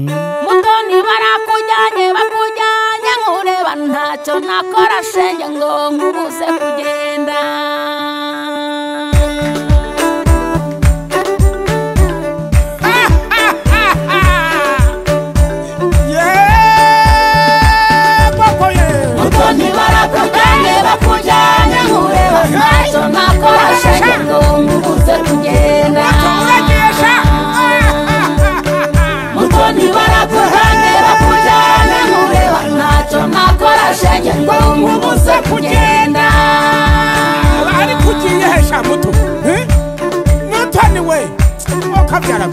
mutoni barakujyanye bakujyanye nkureba ntacyo nakora shenge ngo nkubuze kugenda mutoni barakujyanye bakujyanye nkureba ntacyo nakora shenge ngo nkubuze kugenda mutoni barakujyanye bakujyanye nkureba ntacyo nakora shenge ngo nkubuze kugenda ari kugiye hesha muto Eh? mutoni we okabyara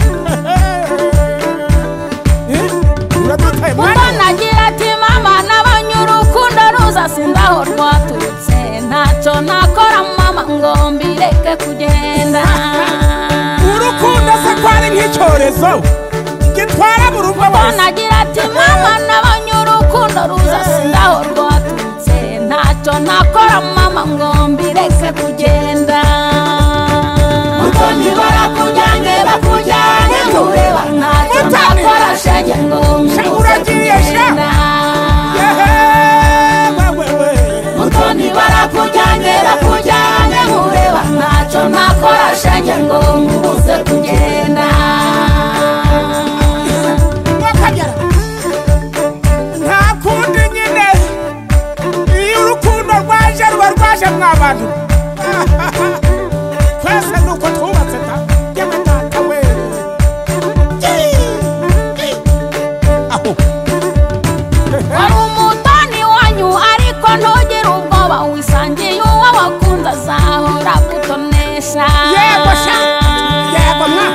uradutaye Ubwo mwana nagira ati mama nabonye urukundo ruza sindaho rwaturutse ntacyo nakora mama ngo mbireke kugenda urukundo se ko ari nk'icyorezo gitwara mu rugo Ubwo hose nagira ati mama nabonye urukundo ruza sindaho rwaturutse ntacyo nakora mama ngo mbireke kugenda mutoni barakujyanye bakujyanye nkureba ntacyo Mutoni! nakora shenge ngo mbuze uragiye sha! kugenda Yehe, wewe we. mutoni barakujyanye bakujyanye nkureba ntacyo nakora shenge ngo nkubuze kugenda Wakabyara. nta kundi nyine iyo urukundo rwaje ruba rwaje mwa bantu twese ni uko twubatse ta yewe data we aho wari umutoni wanyu ariko ntugire ubwoba wisangiye uwo wakunze azahora kutonesha yego sha yego mwa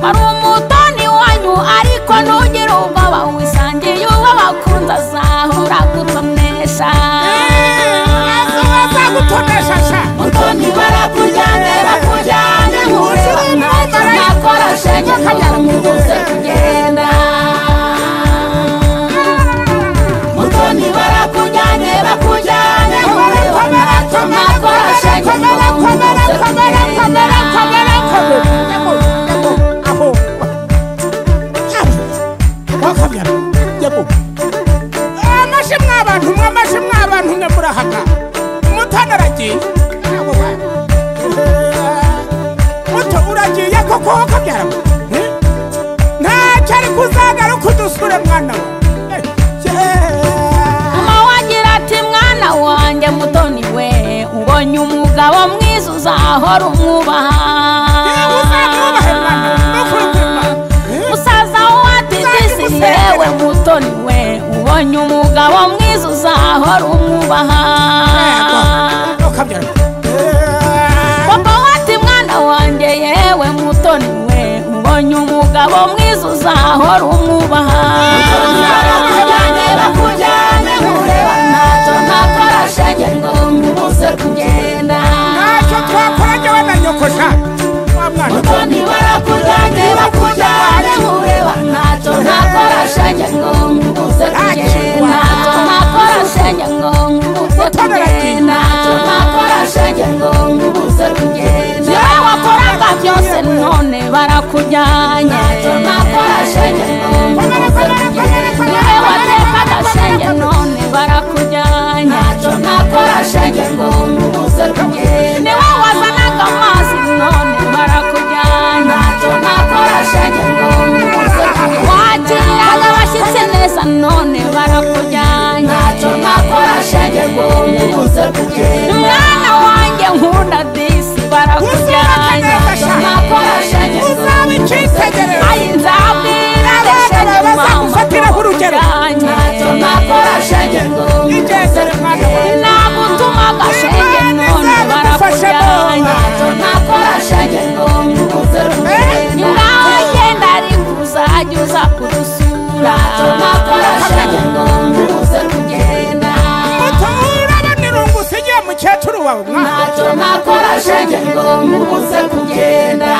wari umutoni wanyu ariko ntugire ubwoba wisangiye uwo wakunze azahora kutonesha azagutonesha sha mutoni barakujyane bakujyane nkureba ntacyo nakora shenge kugira ngo uze kugenda mutoni barakujyane bakujyane nkureba ntacyo nakora shenge kugira ngo uze kugenda amashi mwabantu mwe amashi mwabantu mwe murahaka umutana aragiye Abo bantu. muto uragiye koko wakabyara ntacyo ari kuzagaruka udusure mwana we mama wagira ati mwana wanjye mutoni we ubonye umugabo mwiza uzahora Eh, uzamwubahe mwana we, nukuri kuri umwubaha mwana. Eh? musaza watitisi Uzajya yewe umusengera. mutoni we ubonye umugabo mwiza uzahora umwubaha wakabyara papa wati mwana wanjye yewe mutoni we ubonye umugabo mwiza uzahora umwubaha bakujyane bakujyane nkureba ntacyo ntakora shenge ngo nkubuze kugenda ntacyo twakora njyewe na nyokosha wa mwana mutoni barakujyane bakujyane nkureba ntacyo ntakora shenge ngo nkubuze kugenda ntacyo ntakora shenge ngo nkubuze kugenda ntacyo ntakora shenge ngo nkubuze kugenda yewe wakoraga byose none barakujyanye ntacyo ntakora shenge ngo nkubuze kugenda yewe watekaga shenge none barakujyanye ntacyo ntakora shenge ngo nkubuze kugenda ni wowe wazanaga amazi none barakujyanye ntacyo ntakora shenge ngo nkubuze kugenda wakiriraga abashyitsi neza none barakujyanye ntacyo ntakora shenge ngo nkubuze kugenda umwana wanjye nkunda disi barakujyanye ntacyo ntakora shenge ngo uzaba icyitegererezo ayi nzabwira shenge Abana baza mama gufatiraho urugero. barakujyanye ntacyo ntakora shenge ngo igenzere mwana we nagutuma gashenge none barakujyanye ntacyo ntakora shenge ngo nkubuze kugenda ngaho ngenda ariko uzajya uza kudusura ntacyo ntakora shenge ngo nkubuze kugenda urabona irungu usigiye mukecuru wawe mwana ntacyo ntakora shenge ngo nkubuze kugenda